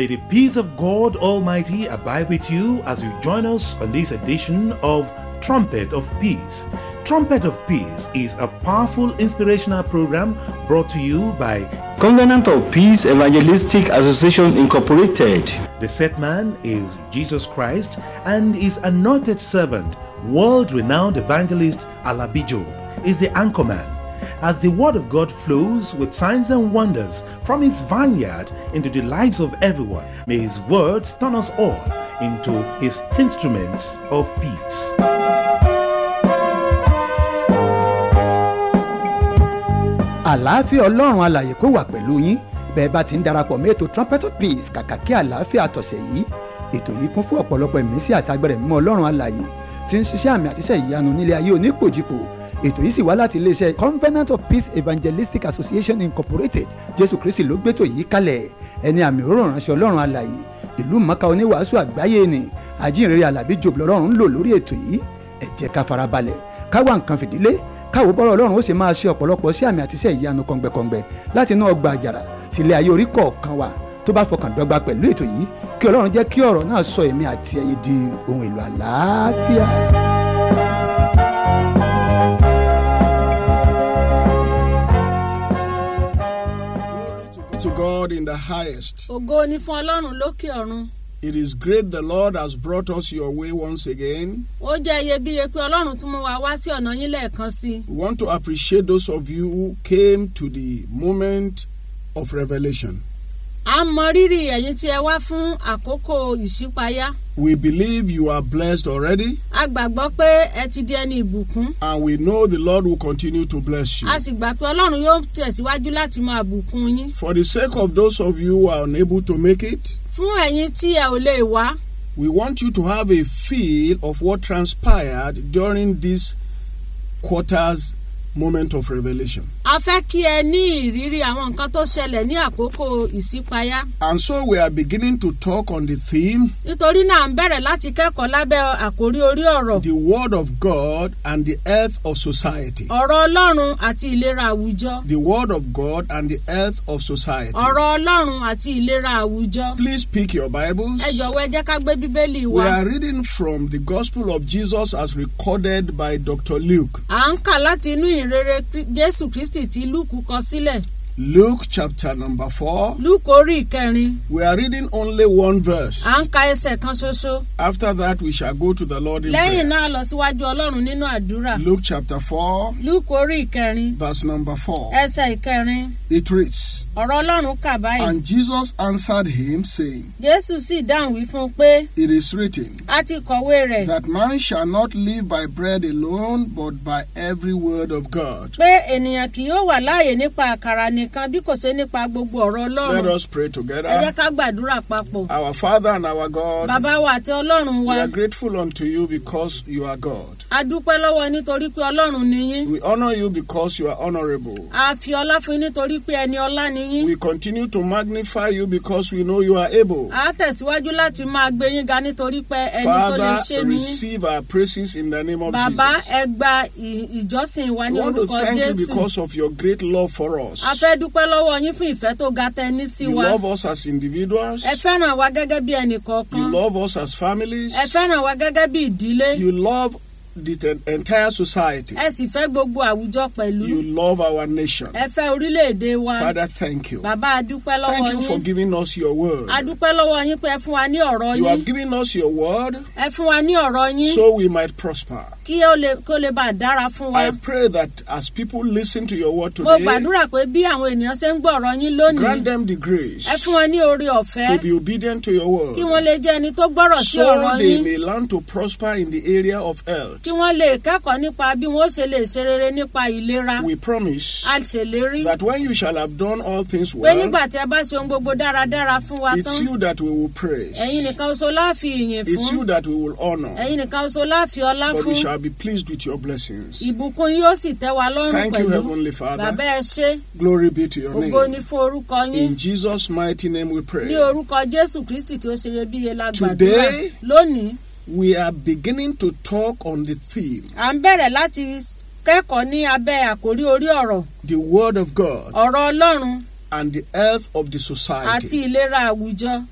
May the peace of God Almighty abide with you as you join us on this edition of Trumpet of Peace. Trumpet of Peace is a powerful inspirational program brought to you by Covenant of Peace Evangelistic Association Incorporated. the set man is Jesus Christ and his anointed servant, world-renowned evangelist Alabijo, is the anchorman. As the word of God flows with signs and wonders from his vineyard into the lives of everyone, may his words turn us all into his instruments of peace. àlàáfíà ọlọ́run alàyè kó wà pẹ̀lú yín bẹ́ẹ̀ bá ti ń darapọ̀ mọ́ ètò trumpet of peace kàkà kí àlàáfíà tọ̀sẹ̀ yìí ètò yìí kún fún ọ̀pọ̀lọpọ̀ ìmísí àti agbẹ̀rẹ̀ mímọ́ ọlọ́run alàyè tí ń ṣiṣẹ́ àmì àtiṣẹ́ ìyanu nílé ayé onípòjìpò ètò yìí sì wá láti iléeṣẹ́ covenant of peace evangelistic association incorporated jésù kristi ló gbétò yìí kalẹ̀ ẹni àmì òróró ránṣẹ́ ọlọ́run alàyè ìlú mọ́ká oníwàásù àgbáyé ni àjíǹrere alábí jòbù lọ́rùn ń lò lórí ètò yìí ẹ jẹ́ ká farabalẹ̀ ká wá nǹkan fìdílé káwo bọ́rọ̀ ọlọ́run ó sì máa ṣe ọ̀pọ̀lọpọ̀ sí àmì àti iṣẹ́ ìyanu kọ̀ǹgbẹ̀kọ̀ǹgbẹ̀ láti inú ọgbà àjàrà sílé ayé orí kọ̀ọ̀kan wa tó bá fọkàn dọ́gba pẹ̀lú ètò yìí kí ọlọ́run jẹ́ kí ọ̀rọ̀ náà sọ èmi àti ẹ̀yin di ohun èlò àlàáfíà. Glory to- to God in the highest. ògo ni fún ọlọ́run lókè ọ̀run It is great the Lord has brought us your way once again. ó jẹ́ iyebíye pé ọlọ́run tún mú wa wá sí ọ̀nà yín lẹ́ẹ̀kan sí i We want to appreciate those of you who came to the moment of revelation. à ń mọ rírì ẹ̀yin tí ẹ wá fún àkókò ìṣípayá We believe you are blessed already, a gbàgbọ́ pé ẹ ti di ẹni ìbùkún and we know the Lord will continue to bless you. a sì gbà pé ọlọ́run yóò tẹ̀síwájú láti máa bùkún yín For the sake of those of you who are unable to make it, fún ẹ̀yin tí ẹ ò lè wá we want you to have a feel of what transpired during this quarter's moment of revelation. a fẹ́ kí ẹ ní ìrírí àwọn nǹkan tó ṣẹlẹ̀ ní àkókò ìṣípayá And so we are beginning to talk on the theme nítorí náà à ń bẹ̀rẹ̀ láti kẹ́kọ̀ọ́ lábẹ́ àkórí orí ọ̀rọ̀ the word of God and the earth of society. ọ̀rọ̀ ọlọ́run àti ìlera àwùjọ The word of God and the earth of society. ọ̀rọ̀ ọlọ́run àti ìlera àwùjọ Please pick your Bibles. ẹ jọ̀wọ́ ẹ jẹ́ ká gbé bíbélì We wa are reading from the Gospel of Jesus as recorded by Dr. Luke. à ń kà láti inú ìrere Krí- jésù kristi tí lúùkù kọ sílẹ̀ Luke chapter number 4. lúùkù orí ìkẹrin We are reading only one verse. à ń ka ẹsẹ̀ kan ṣoṣo After that, we shall go to the Lord in lẹ́yìn prayer. náà lọ síwájú ọlọ́run nínú àdúrà Luke chapter 4, lúùkù orí ìkẹrin verse number 4. ẹsẹ̀ ìkẹrin It reads, ọ̀rọ̀ ọlọ́run kà báyìí And Jesus answered him, saying, jésù sì dáhùn wí fún un pé It is written, a ti kọ̀wé rẹ̀ that man shall not live by bread alone, but by every word of God. pé ènìyàn kì yóò wà láàyè nípa àkàrà nìkan bí kò ṣe nípa gbogbo ọ̀rọ̀ Let ọlọ́run us pray ẹ jẹ́ together. ká gbàdúrà papọ̀ Our Father and our God, bàbá wa àti ọlọ́run wa we are grateful unto you because you are God. a dúpẹ́ lọ́wọ́ nítorí pé ọlọ́run ni yín We honor you because you are honorable. a fi ọlá fún yín nítorí pé ẹni ọlá ni yín We continue to magnify you because we know you are able. a tẹ̀síwájú láti máa gbé yín ga nítorí pé ẹni tó lè ṣe Father, ni yín receive our praises in the name of bàbá Jesus. ẹ gba ì- ìjọsìn wa We ní want to orúkọ thank you jésù because of your great love for us. a fẹ́ dúpẹ́ lọ́wọ́ yín fún ìfẹ́ tó ga tẹ ní sí You wa love us as individuals. ẹ fẹ́ràn wa gẹ́gẹ́ bí ẹnì You kọ̀ọ̀kan love us as families. ẹ fẹ́ràn wa gẹ́gẹ́ bí ìdílé You love the te- entire society. ẹ sì fẹ́ gbogbo àwùjọ pẹ̀lú You love our nation. ẹ fẹ́ orílẹ̀-èdè wa Father, thank you. bàbá a dúpẹ́ lọ́wọ́ Thank you for yín giving us your word. a dúpẹ́ lọ́wọ́ yín pé ẹ fún wa ní ọ̀rọ̀ You yín have given us your word ẹ fún wa ní ọ̀rọ̀ yín so we might prosper. kí ó lè kó lè bá a dára fún wa I pray that as people listen to your word mo today, gbàdúrà pé bí àwọn ènìyàn ṣe ń gbọ́ ọ̀rọ̀ yín lónìí grant them the grace ẹ fún wọn ní oore ọ̀fẹ́ to be obedient to your word kí wọ́n lè jẹ́ ẹni tó gbọ́rọ̀ sí so ọ̀rọ̀ they yín may learn to prosper in the area of health. kí wọ́n lè kẹ́kọ̀ọ́ nípa bí wọ́n ṣe lè ṣe rere nípa ìlera We promise a ṣèlérí that when you shall have done all things pé well, nígbà tí ẹ bá ṣe ohun gbogbo dáradára fún wa it's tán you that we will praise. ẹ̀yin nìkan oṣù láàfi ìyìn It's fún you that we will honor. ẹ̀yin nìkan oṣù láàfi ọlá But we fún shall be pleased with your blessings. ìbùkún yóò sì tẹ́ wa lọ́rùn Thank you, pẹ̀lú Heavenly Father. bàbá ẹ ṣé Glory be to your ògo ni name. fún orúkọ yín In Jesus' mighty name we pray. ní orúkọ jésù kristi tí ó ṣe iyebíye la gbàdúrà Today- lónìí We are beginning to talk on the theme, à ń bẹ̀rẹ̀ láti kẹ́kọ̀ọ́ ní abẹ́ àkórí orí ọ̀rọ̀ the Word of God ọ̀rọ̀ ọlọ́run and the health of the àti society. ìlera àwùjọ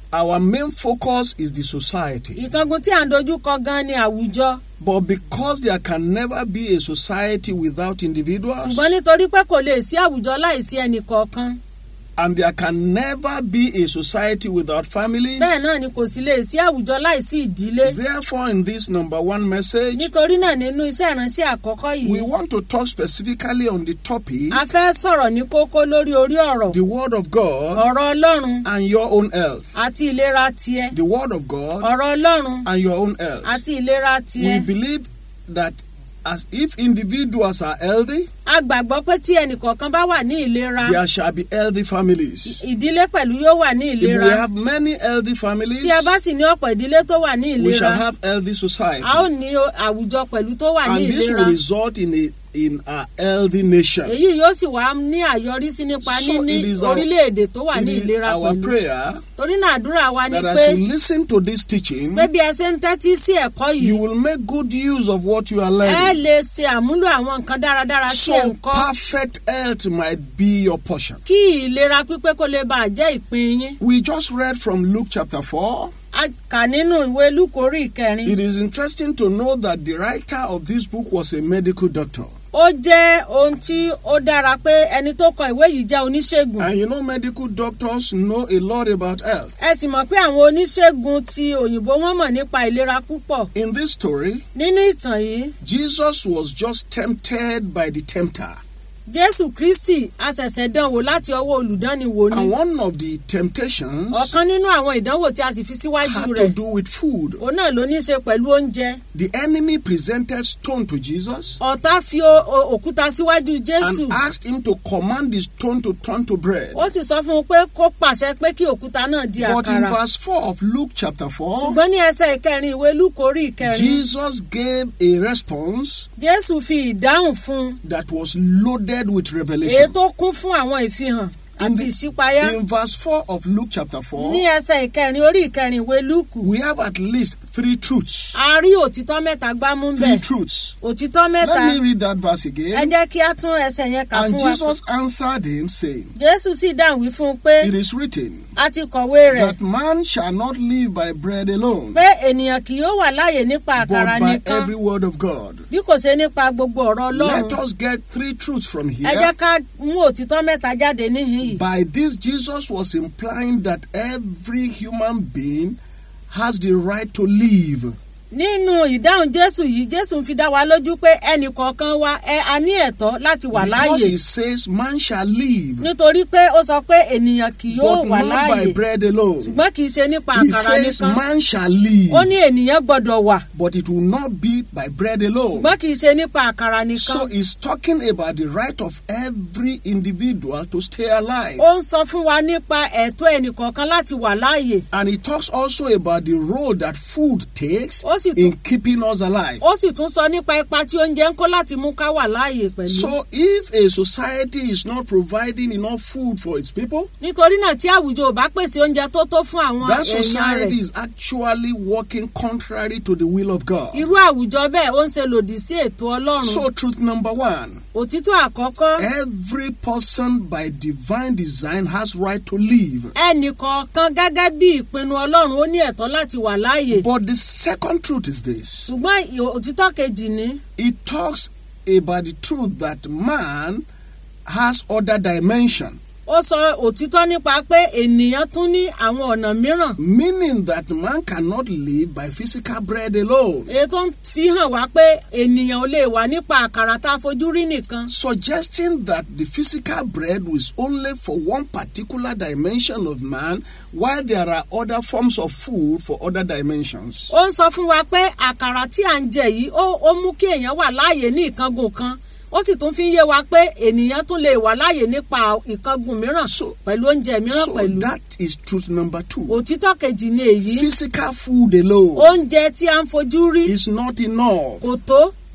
our main focus is the society. ìkángun tí à ń dojú kọ gan ni àwùjọ But because there can never be a society without individuals, ṣùgbọ́n nítorí pé kò lè sí àwùjọ láìsí ẹnì kọ̀ọ̀kan and there can never be a society without families, bẹ́ẹ̀ náà ni kò sì lè sí àwùjọ láìsí ìdílé therefore, in this number one message, nítorí náà nínú iṣẹ́ ìránṣẹ́ àkọ́kọ́ we yìí want to talk specifically on the topic a fẹ́ sọ̀rọ̀ ní kókó lórí orí ọ̀rọ̀ the Word of God ọ̀rọ̀ ọlọ́run and your own health. àti ìlera tiẹ̀ The Word of God ọ̀rọ̀ ọlọ́run and your own health. àti ìlera tiẹ̀ We believe that as if individuals are healthy, a gbàgbọ́ pé tí ẹnìkọ̀ọ̀kan bá wà ní ìlera there shall be healthy families. ìdílé pẹ̀lú yóò wà ní If we ìlera have many healthy families, tí a bá sì ní ọ̀pọ̀ ìdílé tó wà ní we shall ìlera have healthy society. a ó ní o- àwùjọ pẹ̀lú tó wà ní And this ìlera will result in a in a healthy nation. èyí yóò sì wá ní àyọrísí nípa So níní it is our- orílẹ̀-èdè tó wà It ní is ìlera our pẹ̀lú prayer torí náà àdúrà wa ni that pé as you listen to this teaching, pé bí ẹ ṣe ń tẹ́tí sí ẹ̀kọ́ you yìí will make good use of what you are ẹ learning. lè ṣe àmúlò àwọn nǹkan dáradára tí ẹ̀ ń So kọ́ perfect health might be your portion. kí ìlera pípé kó lè bàa jẹ́ ìpín yín We just read from Luke chapter 4. a kà nínú ìwé lúkórí ìkẹrin It is interesting to know that the writer of this book was a medical doctor. ó jẹ́ ohun tí ó dára pé ẹni tó kọ ìwé yìí jẹ́ oníṣègùn And you know, medical doctors know a lot about health. ẹ sì mọ̀ pé àwọn oníṣègùn ti òyìnbó wọ́n mọ̀ nípa ìlera púpọ̀ In this story, nínú ìtàn yìí Jesus was just tempted by the tempter. jésù kristi aṣẹ̀ṣẹ̀ dánwò láti ọwọ́ olùdánniwò ni And one of the temptations ọ̀kan nínú àwọn ìdánwò tí a sì fi síwájú had to rẹ̀ do with food. òun náà ló ní í ṣe pẹ̀lú oúnjẹ The enemy presented stone to Jesus ọ̀tá fi o- o- òkúta síwájú jésù and asked him to command the stone to turn to bread. ó sì sọ fún un pé kó pàṣẹ pé kí òkúta náà di But in àkàrà verse 4 of Luke chapter 4, ṣùgbọ́n ní ẹsẹ̀ ìkẹrin ìwé lúkórí ìkẹrin Jesus gave a response jésù fi ìdáhùn fún un that was loaded with èyí revelation. tó kún fún àwọn ìfihàn In, àti the- ìṣípayá in verse 4 of Luke chapter 4, ní ẹsẹ̀ ìkẹrin orí ìkẹrin ìwé lúkù we have at least three truths. a rí òtítọ́ mẹ́ta gbámú Three bẹ́ẹ̀ truths. òtítọ́ mẹ́ta Let me read that verse ẹ again. jẹ́ kí a tún ẹsẹ̀ yẹn kà And fún wa Jesus answered him, saying, jésù sì dáhùn wí fún un pé It is written a ti kọ̀wé rẹ̀ that man shall not live by bread alone, pé ènìyàn kì yóò wà láàyè nípa but àkàrà by nìkan every word of God. bí kò ṣe nípa gbogbo ọ̀rọ̀ Let ọlọ́run us get three truths from ẹ jẹ́ here. ká mú òtítọ́ mẹ́ta jáde níhìn yìí By this, Jesus was implying that every human being has the right to live. nínú ìdáhùn jésù yìí jésù ń fi dá wa lójú pé ẹnì kọ̀ọ̀kan wa ẹ a ní ẹ̀tọ́ láti wà Because láàyè he says man shall live, nítorí pé ó sọ pé ènìyàn kì yóò but wà not by láàyè bread alone. ṣùgbọ́n kì í ṣe nípa He àkàrà says nìkan man shall ó live, ní ènìyàn gbọ́dọ̀ wà but it will not be by bread alone. ṣùgbọ́n kì í ṣe nípa àkàrà nìkan So he's talking about the right of every individual to stay alive. ó ń sọ fún wa nípa ẹ̀tọ́ ẹnì kọ̀ọ̀kan láti wà láàyè And he talks also about the role that food takes Ó sì tún- in keeping us alive. ó sì tún sọ nípa ipa tí oúnjẹ ń kó láti mú ká wà láàyè pẹ̀lú So if a society is not providing enough food for its people, nítorí náà tí àwùjọ ò bá pèsè oúnjẹ tó tó fún àwọn that èèyàn society rẹ̀ is actually working contrary to the will of God. irú àwùjọ bẹ́ẹ̀ ó ń ṣe lòdì sí ètò ọlọ́run So truth number one, òtítọ́ àkọ́kọ́ every person by divine design has right to live. ẹnì kọ̀ọ̀kan gẹ́gẹ́ bí ìpinnu ọlọ́run ó ní ẹ̀tọ́ láti wà láàyè But the second truth is this. ṣùgbọ́n ì- òtítọ́ kejì ni It talks about the truth that man has other dimension, ó sọ òtítọ́ nípa pé ènìyàn tún ní àwọn ọ̀nà mìíràn meaning that man cannot live by physical bread alone. èyí tó ń fi hàn wá pé ènìyàn ò lè wà nípa àkàrà tá a fojú rí nìkan Suggesting that the physical bread was only for one particular dimension of man, while there are other forms of food for other dimensions. ó ń sọ fún wa pé àkàrà tí à ń jẹ yìí ó ó mú kí èèyàn wà láàyè ní ìkángun kan ó sì tún fi ń yé wa pé ènìyàn tún lè wà láàyè nípa ìkángun mìíràn So- pẹ̀lú oúnjẹ mìíràn So pẹ̀lú that is truth number two. òtítọ́ kejì ni èyí Physical food alone oúnjẹ tí a ń fojú rí is not enough kò tó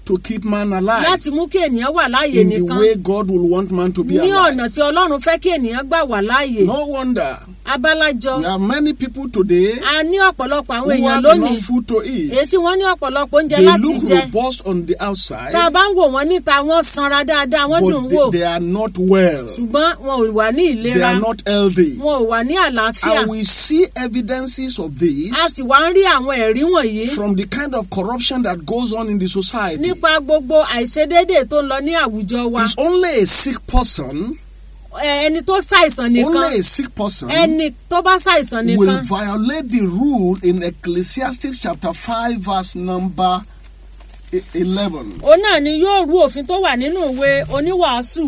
to keep man alive láti mú kí ènìyàn wà láàyè in the nìkan way God will want man to be ní alive. ọ̀nà tí ọlọ́run fẹ́ kí ènìyàn gbà wà láàyè No wonder abálájọ we have many people today a ní ọ̀pọ̀lọpọ̀ àwọn who èèyàn have lónìí enough food to èyí eat. tí wọ́n ní ọ̀pọ̀lọpọ̀ oúnjẹ They láti look jẹ robust on the outside, tá a bá ń wò wọ́n níta wọ́n sanra dáadáa wọ́n dùn but wò they, they are not well. ṣùgbọ́n wọn ò wà ní They ìlera are not healthy. wọn ò wà ní àlàáfíà And we see evidences of this a sì wá ń rí àwọn ẹ̀rí wọ̀nyí from the kind of corruption that goes on in the society. nípa gbogbo àìṣedéédé tó ń lọ ní àwùjọ wa It's only a sick person, Ẹ, ẹni tó ṣàìsàn nìkan only a sick person ẹni tó bá ṣàìsàn will nìkan violate the rule in Ecclesiastes chapter 5 verse number e- 11. òun náà ni yóò rú òfin tó wà nínú ìwé oníwàásù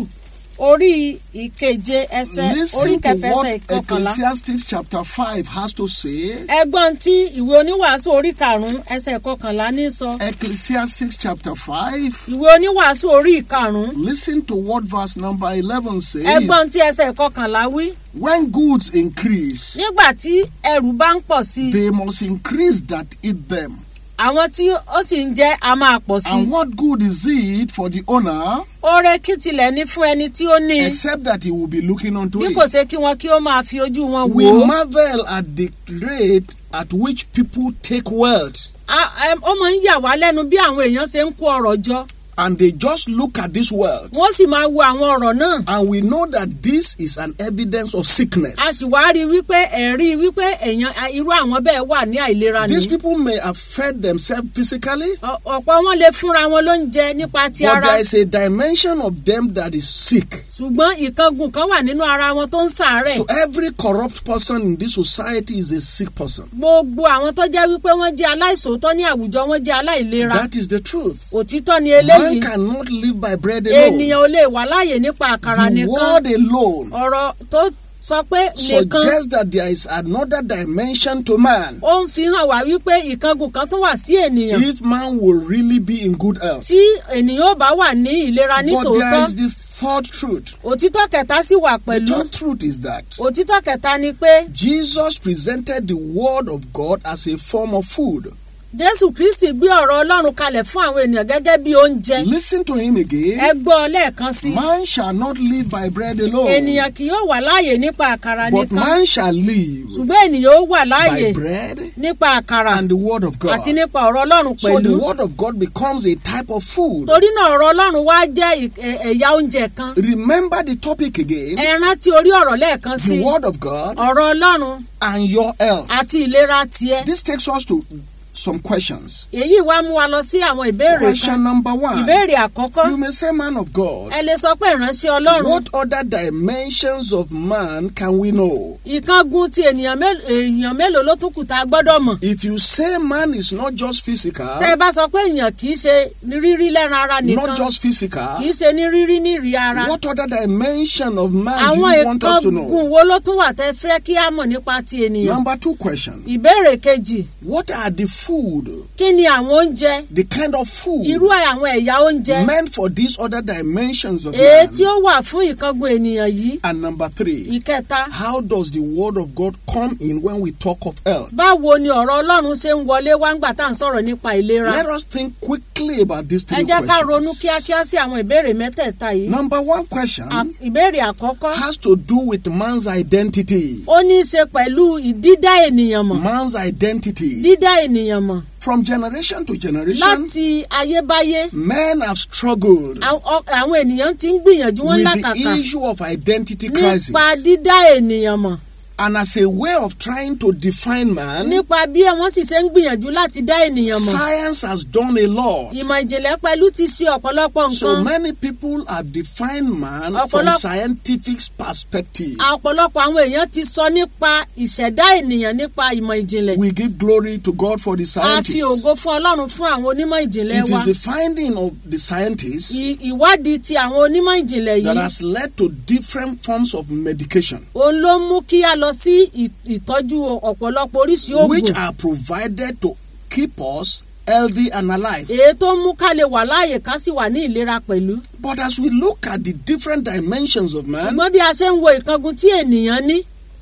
orí ìkeje ẹsẹ orí Listen to kẹfẹ ẹsẹ what ìkọkànlá Ecclesiastes chapter 5 has to say. ẹgbọn tí ìwé oníwàásù orí karùnún ẹsẹ ìkọkànlá ní sọ Ecclesiastes chapter 5. ìwé oníwàásù orí ìkarùnún Listen to what verse number 11 says. ẹgbọn tí ẹsẹ ìkọkànlá wí When goods increase, nígbà tí ẹrù bá ń pọ̀ sí i they must increase that eat them. àwọn tí ó sì ń jẹ a máa pọ̀ sí And i what good is it for the owner oore kí tilẹ̀ ní fún ẹni tí ó ní i except that he will be looking unto bí kò it? ṣe kí wọn kí ó máa fi ojú wọn We wò ó marvel at the rate at which people take wealth A- em, ó máa ń yà wá lẹ́nu bí àwọn èèyàn ṣe ń kó ọ̀rọ̀ jọ and they just look at this wealth. wọ́n sì máa wo àwọn ọ̀rọ̀ náà And we know that this is an evidence of sickness. a sì wá rí i wípé ẹ̀rí wípé èèyàn a- irú àwọn bẹ́ẹ̀ wà ní àìlera ni These people may have fed themselves physically, Ọ- ọ̀pọ̀ wọn lè fúnra wọn lóúnjẹ nípa ti but ara there is a dimension of them that is sick. ṣùgbọ́n ìkangun kan wà nínú ara wọn tó ń ṣàárẹ̀ So every corrupt person in this society is a sick person. gbogbo àwọn tó jẹ́ wípé wọ́n jẹ́ aláìsòótọ́ ní àwùjọ wọn jẹ́ aláìlera That is the truth. òtítọ́ ni Man eléyìí cannot live by bread alone. ènìyàn ò lè wà láàyè nípa àkàrà The nìkan word alone ọ̀rọ̀ tó sọ pé nìkan suggests that there is another dimension to man ó ń fi hàn wá wípé ìkangun kan tún wà sí ènìyàn if man will really be in good health. tí ènìyàn ò bá wà ní ìlera ní But there tòótọ́ is the third truth. òtítọ́ kẹta sì wà The pẹ̀lú third truth is that òtítọ́ kẹta ni pé Jesus presented the word of God as a form of food. jésù kristi gbé ọ̀rọ̀ ọlọ́run kalẹ̀ fún àwọn ènìyàn gẹ́gẹ́ bí oúnjẹ Listen to him ẹ again. gbọ́ ọ lẹ́ẹ̀kan sí i Man shall not live by bread alone, ènìyàn kì yóò wà láàyè nípa àkàrà but nìkan man shall live ṣùgbọ́n ènìyàn ó wà láàyè by bread nípa àkàrà and the word of God. àti nípa ọ̀rọ̀ ọlọ́run So pẹ̀lú the word of God becomes a type of food. torí náà ọ̀rọ̀ ọlọ́run wá jẹ́ ì- ẹ̀- ẹ̀yà oúnjẹ kan Remember the topic again ẹ rántí orí ọ̀rọ̀ lẹ́ẹ̀kan sí the i word of God ọ̀rọ̀ ọlọ́run and your health. àti ìlera tiẹ̀ This takes us to some questions. èyí wá mú wa lọ sí àwọn ìbéèrè kan Question number one ìbéèrè àkọ́kọ́ You may say, Man of God, ẹ lè sọ pé ìránṣẹ́ ọlọ́run what other dimensions of man can we know? ìkángun ti ènìyàn mélòó èèyàn mélòó ló tún kù tá a gbọ́dọ̀ mọ̀ If you say man is not just physical, tẹ́ ẹ bá sọ pé èèyàn kì í ṣe ní rírí lẹ́ran ara nìkan not just physical, kì í ṣe ní rírí ní ìrì ara what other dimension of man do àwọn you want us to ìkángun know? wo ló tún wà tẹ́ fẹ́ kí á mọ̀ nípa ti ènìyàn Number two question ìbéèrè kejì What are the food, kí ni àwọn oúnjẹ the kind of food irú àwọn ẹ̀yà oúnjẹ meant for these other dimensions of èyí man? tí ó wà fún ìkángun ènìyàn yìí And number three, ìkẹta how does the word of God come in when we talk of health? báwo ni ọ̀rọ̀ ọlọ́run ṣe ń wọlé wá ńgbà tá à ń sọ̀rọ̀ nípa ìlera Let us think quickly about these ẹ three jẹ́ ká ronú questions. kíákíá sí àwọn ìbéèrè mẹ́tẹ̀ẹ̀ta yìí Number one question À- ìbéèrè àkọ́kọ́ has to do with man's identity. ó ní í ṣe pẹ̀lú dídá ènìyàn mọ̀ Man's identity. dídá ènìyàn mọ̀ From generation to generation, láti ayébáyé men have struggled àwọn ọ- àwọn ènìyàn ti ń gbìyànjú wọn with lákàkà the issue of identity crisis. nípa dídá ènìyàn mọ̀ And as a way of trying to define man, nípa bí wọ́n sì ṣe ń gbìyànjú láti dá ènìyàn mọ̀ science has done a lot. ìmọ̀ ìjìnlẹ̀ pẹ̀lú ti ṣe ọ̀pọ̀lọpọ̀ So nǹkan many people have defined man from Ọ̀pọ̀lọpọ̀- scientific perspective. ọ̀pọ̀lọpọ̀ àwọn èèyàn ti sọ nípa ìṣẹ̀dá ènìyàn nípa ìmọ̀ ìjìnlẹ̀ We give glory to God for the a fi scientists. ògo fún ọlọ́run fún àwọn onímọ̀ ìjìnlẹ̀ It wa is the finding of the scientists Ì- ìwádìí ti àwọn onímọ̀ ìjìnlẹ̀ that yìí has led to different forms of medication, òun ló mú kí a lọ sí ì- ìtọ́jú ọ̀pọ̀lọpọ̀ oríṣi which oògùn are provided to keep us healthy and alive. èyí tó mú ká lè wà láàyè ká sì wà ní ìlera pẹ̀lú But as we look at the different dimensions of man, ṣùgbọ́n bí a ṣe ń wo ìkangun tí ènìyàn ní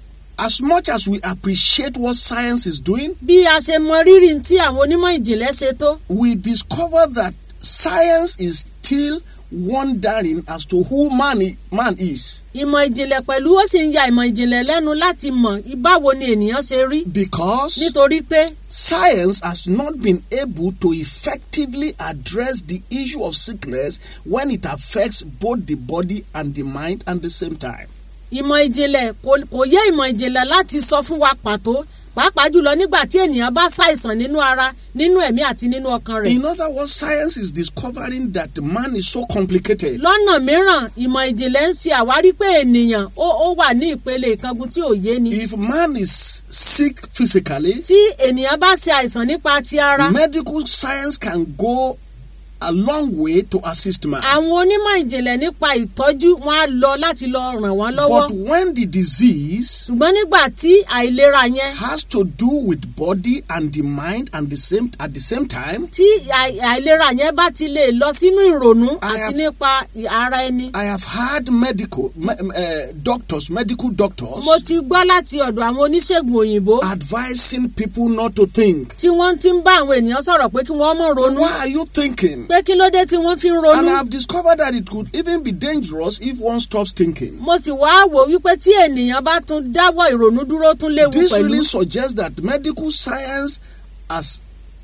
as much as we appreciate what science is doing, bí a ṣe mọ rírì tí àwọn onímọ̀ ìjìnlẹ̀ ṣe tó we discover that science is still wondering as to who man, i- man is ìmọ̀ ìjìnlẹ̀ pẹ̀lú ó sì ń ya ìmọ̀ ìjìnlẹ̀ lẹ́nu láti mọ̀ báwo ni ènìyàn ṣe rí because nítorí pé science has not been able to effectively address the issue of sickness when it affects both the body and the mind at the same time. ìmọ̀ ìjìnlẹ̀ kò kò yé ìmọ̀ ìjìnlẹ̀ láti sọ fún wa pàtó pàápàá jùlọ nígbà tí ènìyàn bá ṣàìsàn nínú ara nínú ẹ̀mí àti nínú ọkàn rẹ̀. In other words, science is discovering that man is so complicated. lọ́nà mìíràn ìmọ̀ ìjìnlẹ̀ ń ṣe àwárí pé ènìyàn ó ó wà ní ìpele ìkangun tí ò yé ni. If man is sick physically, tí ènìyàn bá ṣe àìsàn nípa ti ara medical science can go a long way to assist man. àwọn onímọ̀ ìjìnlẹ̀ nípa ìtọ́jú wọn á lọ láti lọ ràn wọ́n lọ́wọ́ But when the disease ṣùgbọ́n nígbà tí àìlera yẹn has to do with body and the mind and the same at the same time, tí àì- àìlera yẹn bá ti lè lọ sínú ìrònú I àti have- nípa ara ẹni. I have had medical me, uh, doctors, medical doctors mo ti gbọ́ láti ọ̀dọ̀ àwọn oníṣègùn òyìnbó advising people not to think. tí wọ́n ti ń bá àwọn ènìyàn sọ̀rọ̀ pé kí wọ́n mọ̀ ronú Why are you thinking? pé kí ló dé tí wọ́n fi ń And ronú. I have discovered that it could even be dangerous if one stops thinking. mo sì wá wò wípé tí ènìyàn bá tún dáwọ́ ìrònú dúró tún léwu This pẹ̀lú. really suggests that medical science, as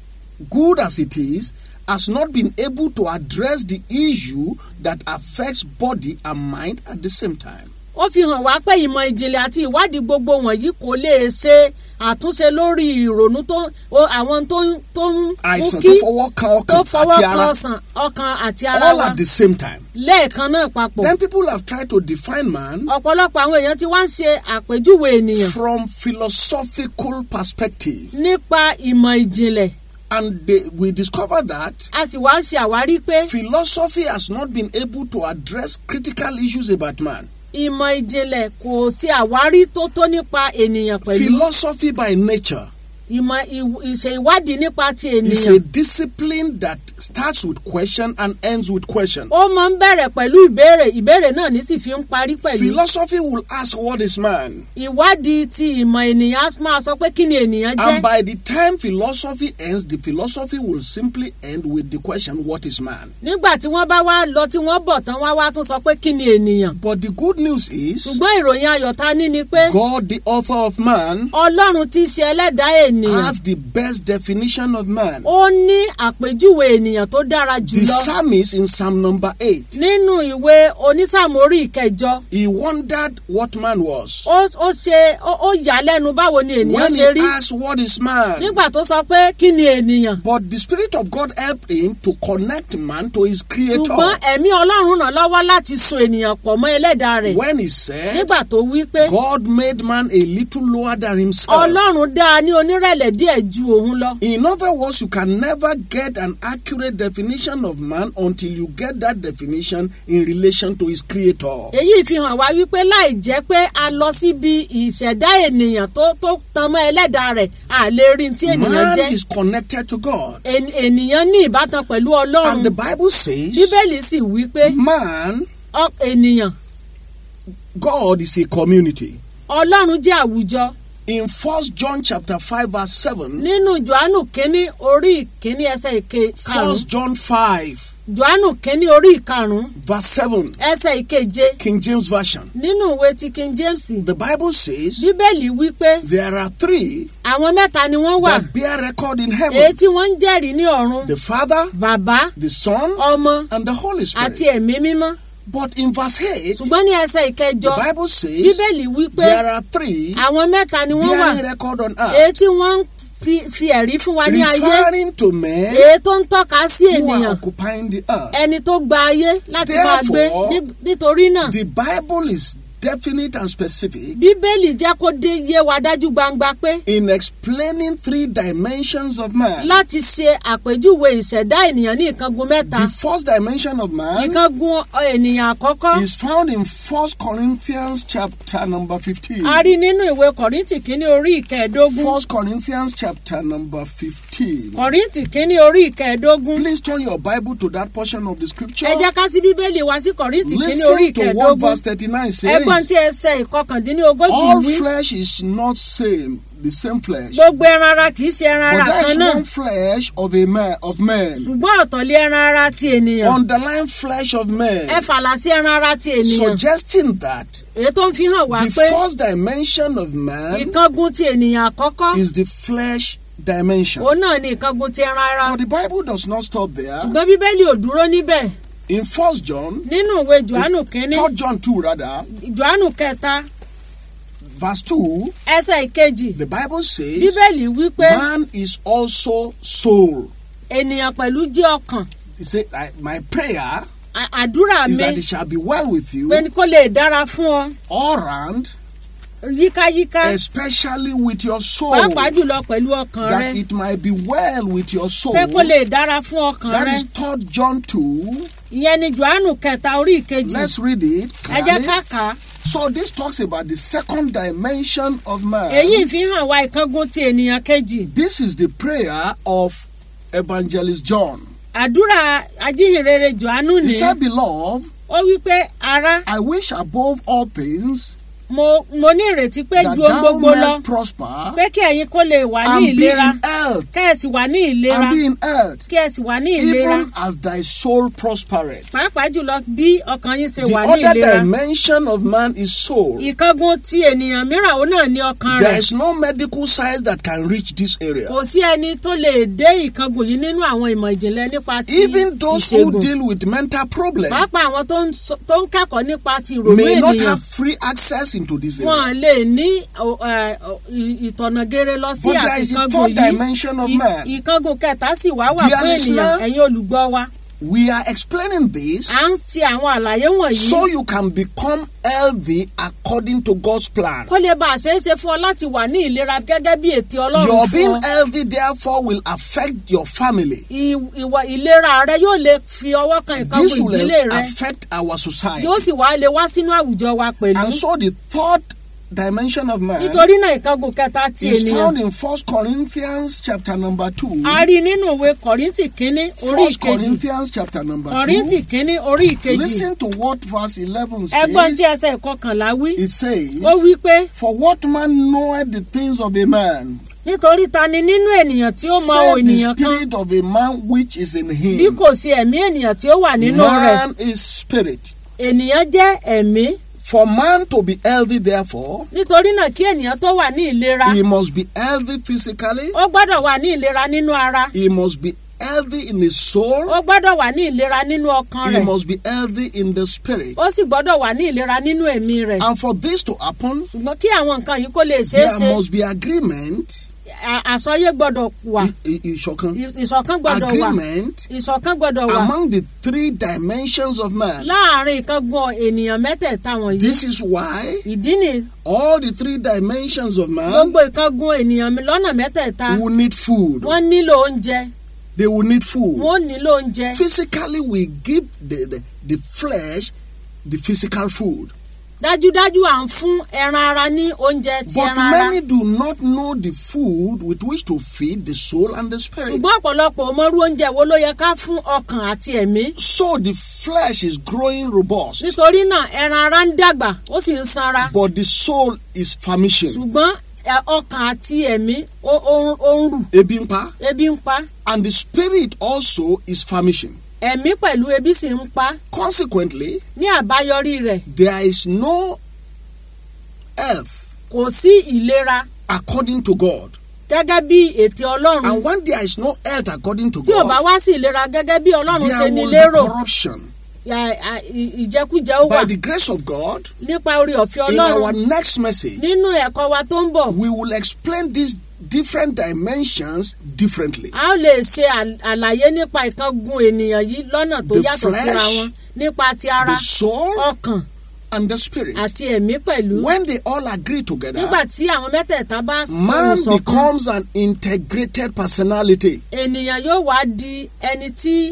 good as it is, has not been able to address the issue that affects body and mind at the same time. ó fi hàn wá pé ìmọ̀ ìjìnlẹ̀ àti ìwádìí gbogbo wọ̀nyí kò lè ṣe àtúnṣe lórí ìrònú tó o- àwọn tó ń tó ń mú àìsàn kí tó fọwọ́ kan tó ọkàn fọwọ́ àti kan ara ọsàn ọkàn àti ara all wa at the same time. lẹ́ẹ̀kan náà papọ̀. Then people have tried to define man ọ̀pọ̀lọpọ̀ àwọn èèyàn ti wá ń ṣe àpèjúwe ènìyàn from philosophical perspective nípa ìmọ̀ ìjìnlẹ̀ and they, we discover that a sì wá ń ṣe àwárí pé philosophy has not been able to address critical issues about man. ìmọ̀ ìjìnlẹ̀ kò ṣe àwárí tó tó nípa ènìyàn pẹ̀lú Philosophy by nature ìmọ̀ ìw- ìṣe ìwádìí nípa ti is ènìyàn. a discipline that starts with question and ends with question. ó máa ń bẹ̀rẹ̀ pẹ̀lú ìbéèrè ìbéèrè náà ní sì fi ń parí pẹ̀lú. Philosophy will ask what is man ìwádìí ti ìmọ̀ ènìyàn á máa sọ pé kí ni ènìyàn jẹ́. and by the time philosophy ends the philosophy will simply end with the question what is man. nígbà tí wọ́n bá wá lọ tí wọ́n bọ̀ tán wá wá tún sọ pé kí ni ènìyàn. But the good news is ṣùgbọ́n ìròyìn ayọ̀ ta ní ni pé God the author of man ọlọ́run ti ṣe ẹlẹ́dàá ènìyàn. has the best definition of man. ó ní àpèjúwe ènìyàn tó dára The jùlọ. psalmist in Psalm number 8 nínú ìwé onísàmù orí ìkẹjọ he wondered what man was. ó ó ṣe ó ó yà á lẹ́nu báwo ni ènìyàn When he ṣe rí asked what is man. nígbà tó sọ pé kí ni ènìyàn. But the Spirit of God helped him to connect man to his creator. ṣùgbọ́n ẹ̀mí ọlọ́run ràn lọ́wọ́ láti so ènìyàn pọ̀ mọ́ ẹlẹ́dàá rẹ̀ When he said, nígbà tó wí pé God made man a little lower than himself. ọlọ́run dá a ní onírẹ̀lẹ̀ díẹ̀ ju òun lọ. In other words, you can never get an accurate definition of man until you get that definition in relation to his creator. èyí fi hàn wá wípé láì jẹ́ pé a lọ síbi ìṣẹ̀dá ènìyàn tó tó tan mọ́ ẹlẹ́dàá rẹ̀ a lè rí tí ènìyàn Man jẹ́ is connected to God. En- ènìyàn ní ìbátan pẹ̀lú ọlọ́run And the Bible says, bíbélì sì wí pé man, ọ- ènìyàn God is a community. ọlọ́run jẹ́ àwùjọ In 1 John chapter 5 verse 7, nínú johannu kínní orí ìkínní ẹsẹ̀ ìke 1 karùn-ún John 5 johannu kínní orí ìkarùn-ún verse 7, ẹsẹ̀ ìkeje King James Version. nínú ìwé ti king james The Bible says bíbélì wí pé there are three àwọn mẹ́ta ni wọ́n wà that bear record in èyí heaven tí wọ́n ń jẹ́rìí ní ọ̀run the Father, bàbá the Son, ọmọ and the Holy àti Spirit. ẹ̀mí mímọ́ But in verse 8, ṣùgbọ́n ní ẹsẹ̀ ìkẹjọ the Bible says bíbélì wí pé there are three àwọn mẹ́ta ni wọ́n wà bearing record on èyí earth, tí wọ́n ń fi fi ẹ̀rí fún wa ní ayé referring to men èyí tó ń tọ́ka sí who are ènìyàn occupying the earth. ẹni tó gba ayé láti máa gbé Therefore, ní- nítorí náà The Bible is definite and specific bíbélì jẹ́ kó dé yé wa dájú gbangba pé in explaining three dimensions of man. láti ṣe àpèjúwe ìṣẹ̀dá ènìyàn ní ìkangun mẹ́ta The first dimension of man ìkangun ènìyàn àkọ́kọ́ is found in 1 Corinthians chapter number 15. a rí nínú ìwé kọ̀ríntì kínní orí ìkẹẹ̀ẹ́dógún 1 Corinthians chapter number 15. kọ̀ríntì kínní orí ìkẹẹ̀ẹ́dógún Please turn your Bible to that portion of the scripture. ẹ jẹ́ ká sí bíbélì wá sí kọ̀ríntì kínní orí Listen to what ìkẹẹ̀ẹ́dógún verse 39 ẹ says. gbọ́ ẹgbọ́n tí ẹsẹ̀ ìkọkàndínlógójì All wí flesh is not same, the same flesh. gbogbo ẹran ara kì í ṣe ẹran But ara there kan is náà one flesh of a man of men. ṣùgbọ́n ọ̀tọ̀lé ẹran ara ti ènìyàn Underlying flesh of men. ẹ fàlà sí ẹran ara ti ènìyàn Suggesting that èyí tó ń fi hàn wá the pé first dimension of man ìkángun ti ènìyàn àkọ́kọ́ is the flesh dimension. òun náà ni ìkángun ti ẹran ara But the Bible does not stop there. ṣùgbọ́n bíbélì ò dúró níbẹ̀ In First John, nínú ìwé johannu kínní Third John 2 rather, johannu kẹta verse 2, ẹsẹ̀ ìkejì the Bible says, bíbélì wí pé Man is also soul. ènìyàn pẹ̀lú jẹ́ ọkàn He said, I, My prayer À- àdúrà is mi that it shall be well with you pé kó lè dára fún ọ all round, yíkáyíká especially with your soul. pàápàá jùlọ pẹ̀lú ọkàn rẹ That it might be well with your soul. pé kó lè dára fún ọkàn That rẹ is Third John 2. ìyẹn ni johannu kẹta orí ìkejì Let's read it. ẹ jẹ́ clearly. ká kà á So this talks about the second dimension of man. èyí ń fi hàn wá ìkángun ti ènìyàn kejì This is the prayer of Evangelist John. àdúrà ajíhìnrere johannu He ní said, Beloved, ó wí pé ará I wish above all things mo mo ní ìrètí pé that ju ohun thou gbogbo lọ mayest prosper pé kí ẹ̀yin kó lè wà ní and be ìlera in health, kí ẹ sì wà ní ìlera and be in health, kí ẹ sì wà ní ìlera even as thy soul prospereth. pàápàá jùlọ bí ọkàn yín ṣe The wà ní other ìlera dimension of man is soul. ìkángun ti ènìyàn mìíràn ó náà ní ọkàn There rẹ̀ is no medical science that can reach this area. kò sí ẹni tó lè dé ìkángun yìí nínú àwọn ìmọ̀ ìjìnlẹ̀ nípa ti Even those who ìṣègùn deal with mental problems pàápàá àwọn tó ń sọ- tó ń kẹ́kọ̀ọ́ nípa ti ìrònú may not ènìyàn have free access into this area. wọn lè ní ọ, ẹ, ọ, ì- ìtọ̀nà gere lọ sí But there is a àkíkángun third yìí dimension of Ì- man. ìkángun kẹta sì wá wà Dear fún ènìyàn listener, ẹ̀yin olùgbọ́ wa We are explaining this à ń ṣe àwọn àlàyé wọ̀nyí so you can become healthy according to God's plan. kó lè bá a ṣeé ṣe fún ọ láti wà ní ìlera gẹ́gẹ́ bí ètè ọlọ́run Your fún being ọ healthy, therefore, will affect your family. Ì- ìwà ìlera rẹ yóò lè fi ọwọ́ kan ìkángun This will ìdílé rẹ affect our society. yóò sì wá lè wá sínú àwùjọ wa pẹ̀lú And so the third dimension of man nítorí náà ìkángun kẹta ti is ènìyàn found in First Corinthians chapter number two. a rí nínú ìwé kọ́ríntì kínní orí First ìkejì Corinthians chapter number kọ́ríntì two. kínní orí ìkejì Listen to what verse eleven ẹgbọ́n tí says. ẹsẹ̀ ìkọkànlá wí It says, ó wí pé "For what man knoweth the things of a man, nítorí ta ni nínú ènìyàn tí ó mọ save the ènìyàn kan spirit of a man which is in bí him." kò sí ẹ̀mí ènìyàn tí ó wà nínú rẹ̀ Man is spirit. ènìyàn jẹ́ ẹ̀mí For man to be healthy, therefore, nítorí náà kí ènìyàn tó wà ní ìlera he must be healthy physically, ó gbọ́dọ̀ wà ní ìlera nínú ara he must be healthy in his soul, ó gbọ́dọ̀ wà ní ìlera nínú ọkàn he rẹ̀ must be healthy in the spirit. ó sì gbọ́dọ̀ wà ní ìlera nínú ẹ̀mí rẹ̀ And for this to happen, ṣùgbọ́n kí àwọn nǹkan yìí kó lè ṣeé ṣe there must be agreement. à- àsọyé gbọ́dọ̀ wà i- i- ìṣọ̀kan, ì- ìṣọ̀kan gbọ́dọ̀ wà Agreement ìṣọ̀kan gbọ́dọ̀ wà among the three dimensions of man. láàrin ìkángun ènìyàn mẹ́tẹ̀ẹ̀ta wọ̀nyí This is why ìdí ni all the three dimensions of man gbogbo ìkángun ènìyàn mi lọ́nà mẹ́tẹ̀ẹ̀ta will need food. wọ́n nílò oúnjẹ They will need food. wọ́n nílò oúnjẹ Physically, we give the, the, the flesh the physical food. dájúdájú à ń fún ẹran ara ní oúnjẹ ti But ẹran ara many do not know the food with which to feed the soul and the spirit. ṣùgbọ́n ọ̀pọ̀lọpọ̀ ò mọrú oúnjẹ wo ló yẹ ká fún ọkàn àti ẹ̀mí So the flesh is growing robust, nítorí náà ẹran ara ń dàgbà ó sì ń sanra but the soul is famishing. ṣùgbọ́n ẹ, ọkàn àti ẹ̀mí ó ó ń- ó ń rù Ebi ń pa. ebi ń pa And the spirit also is famishing. ẹ̀mí pẹ̀lú ebi sì ń pa Consequently, ní àbáyọrí rẹ̀ there is no health kò sí ìlera according to God. gẹ́gẹ́ bí ètè ọlọ́run And when there is no health according to tí ò bá God, wá sí ìlera gẹ́gẹ́ bí ọlọ́run ṣe there ní will lérò be corruption. à- à- ì- ìjẹkújẹ ó wà By the grace of God, nípa orí ọ̀fẹ́ in our ọlọ́run next message, nínú ẹ̀kọ́ wa tó ń bọ̀ we will explain these different dimensions differently. a ó lè ṣe àl- àlàyé nípa ìkángun ènìyàn yìí lọ́nà tó The yàtọ̀ síra flesh, wọn nípa ti ara The soul ọkàn and the spirit. àti ẹ̀mí pẹ̀lú When they all agree together, nígbà tí àwọn mẹ́tẹ̀ẹ̀ta bá man fohùn ṣọ̀kan becomes an integrated personality. ènìyàn yóò wá di ẹni tí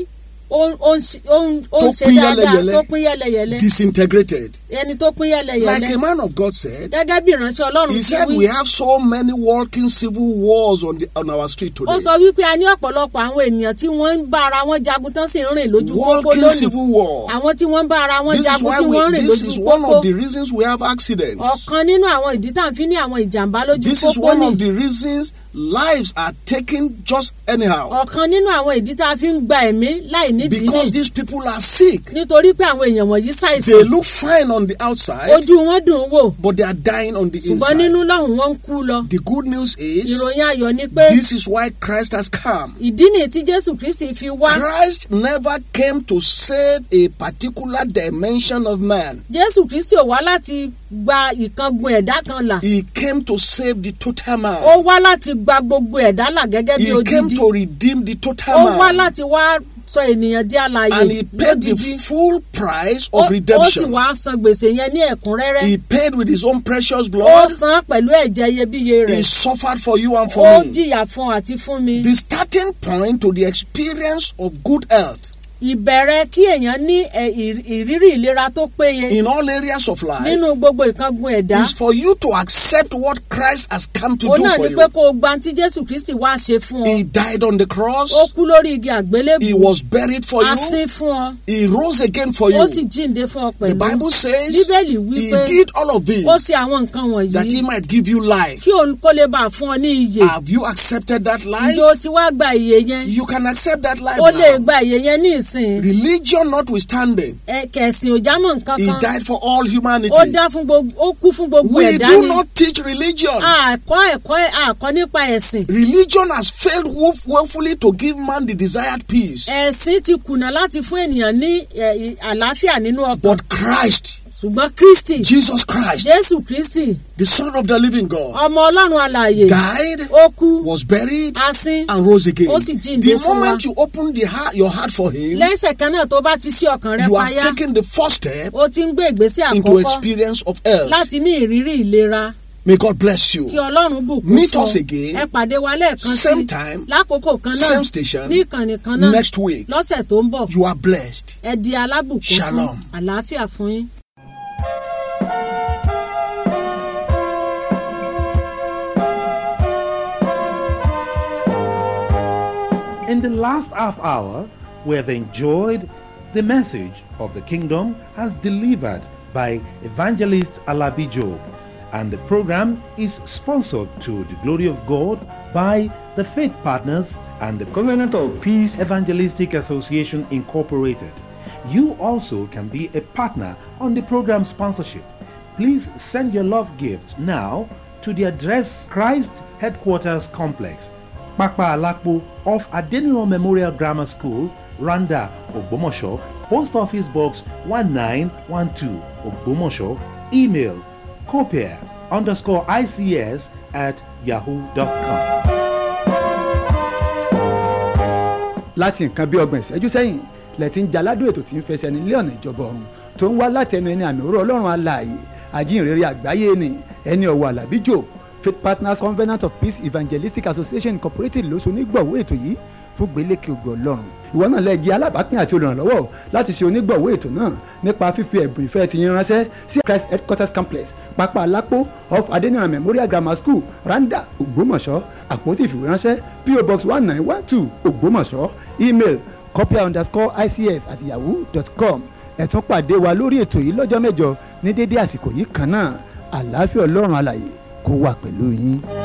ó ń- ó ń ṣe- ó ń ó ń Tó ṣe pín dáadáa yẹ́lẹyẹ̀lẹ. tó pín yẹ́lẹyẹ̀lẹ disintegrated. ẹni tó pín Like yẹ́lẹyẹ̀lẹ a man of God said, gẹ́gẹ́ bí ìránṣẹ́ ọlọ́run he ti said wí we have so many walking civil wars on the on our street ó today. sọ wípé a ní ọ̀pọ̀lọpọ̀ àwọn ènìyàn tí wọ́n ń bá ara wọn jagun tán sì ń rìn lójú pópó Walking lónìí civil war. àwọn tí wọ́n ń bá ara wọn This is jagun why tí wọ́n ń we. rìn This lójú is one pópó of the reasons we have accidents. ọ̀kan nínú àwọn ìdí tá à ń fi ní àwọn ìjàmbá lójú This is pópó one ni of the reasons lives are taken just anyhow. ọ̀kan nínú àwọn ìdí tá a fi ń gba ẹ̀mí láì nídìí Because ni these people are sick. nítorí pé àwọn èèyàn wọ̀nyí They ṣàìsàn look fine on the outside, ojú wọn dùn ún wò but they are dying on the ṣùgbọ́n inside. nínú lọ́hùn wọn ń kú lọ The good news is ìròyìn ayọ̀ ni pé this is why Christ has come. ìdí nìyí tí jésù kristi fi wá Christ never came to save a particular dimension of man. jésù kristi ò wá láti gba ìkangun ẹ̀dá kan là He came to save the total ó man. wá láti gba gbogbo ẹ̀dá là gẹ́gẹ́ bí He came odidi to redeem the total ó wá man. láti wá sọ ènìyàn di alààyè And he paid the lódidi full price ó of ó sì redemption. wá san gbèsè yẹn ní ẹ̀kúnrẹ́rẹ́ He paid with his own precious ó blood. san pẹ̀lú ẹ̀jẹ̀ iyebíye rẹ̀ He suffered for you and ó for me. jìyà fún àti fún mi The starting point to the experience of good health ìbẹ̀rẹ̀ kí èèyàn ní ẹ̀, ìr- ìrírí ìlera tó péye in all areas of life nínú gbogbo ìkangun ẹ̀dá is for you to accept what Christ has come to ó do náà for ni you. pé kó o gba tí jésù kristi wá ṣe fún ọ He died on the cross. ó kú lórí igi He àgbélébù was buried for a you. sín fún ọ He rose again for you. ó sì jíǹde fún ọ The pẹ̀lú Bible says bíbélì wí he pé did all of this ó ṣe àwọn nǹkan that he wọ̀nyí might give you life. kí òun kó lè bá a fún ọ ní iyè Have you accepted that life? ìjọ tí wàá gba ìyè yẹn You can accept that life ó lè now. gba ìyè yẹn ní ìsìn Religion notwithstanding, ẹ kẹ̀sìn ò jámọ́ nǹkan he kan died for all humanity. ó dá fún gbogbo ó kú fún gbogbo We ẹ̀dá do ni not teach religion. àkọ́ ẹ̀kọ́ àkọ́ nípa ẹ̀sìn Religion has failed woef- woefully to give man the desired peace. ẹ̀sìn ti kùnà láti fún ènìyàn ní ẹ̀, ì- àlàáfíà nínú ọkàn But Christ, ṣùgbọ́n kristi Jesus Christ, jésù kristi the Son of the living God, ọmọ ọlọ́run alààyè died, ó kú was buried, a sín and rose again. Ó sì jíǹde The fún wa. moment you open the heart, your heart for Him, lẹ́sẹ̀ kan náà tó bá ti ṣí ọkàn rẹ you have payá taken the first step ó ti ń gbé ìgbésẹ̀ into àkọ́kọ́ experience of health. láti ní ìrírí ìlera May God bless you. kí ọlọ́run bùkún Meet fún us ọ again. ẹ pàdé wa lẹ́ẹ̀kan sí Same time, lákòókò kan náà same station, ní ìkànnì kan náà next week. lọ́sẹ̀ tó ń bọ̀ You are blessed. ẹ di alábùkún fún Shalom. àlàáfíà fún yín. In the last half hour, we have enjoyed the message of the kingdom as delivered by evangelist Alabi Job. And the program is sponsored to the glory of God by the Faith Partners and the Covenant of Peace Evangelistic Association Incorporated. You also can be a partner on the program sponsorship. Please send your love gift now to the address Christ Headquarters Complex, Pakpa Alakpo off Adeniro Memorial Grammar School, Randa, Ogbomosho, Post Office Box 1912, Ogbomosho, email copier underscore ICS at yahoo.com. láti nǹkan bí ọgbọ̀n ìṣẹ́jú sẹ́yìn lẹ́tí ń jaládùn ètò tí ń fẹsẹ̀ ní ilé ọ̀nà ìjọba ọ̀run tó ń wá látẹnu ẹni àmì òró ọlọ́run alààyè àjíǹrere àgbáyé ni ẹni ọ̀wọ̀ àlàbíjò faith partners covenant of peace evangelistic association incorporated ló so onígbọ̀wọ́ ètò yìí fún gbélékè ògo ọlọ́run ìwọ náà lè jẹ́ alábàápín àti olùrànlọ́wọ́ láti ṣe onígbọ̀wọ́ ètò náà nípa fífi ẹ̀bùn ìfẹ́ ti yín ránṣẹ́ sí christ headquarters complex pápá alápò off adeniran memorial grammar school randa ògbómọ̀ṣọ́ àpótí ìfìwéránṣẹ́ po box one nine one two ògbómọ̀ṣọ́ email copia underscore ics at yahoo dot com ẹ tún pàdé wa lórí ètò yìí lọ́jọ́ mẹ́jọ ní dédé àsìkò yìí kan náà àlàáfíà ọlọ́run alàyè kó wà pẹ̀lú yín.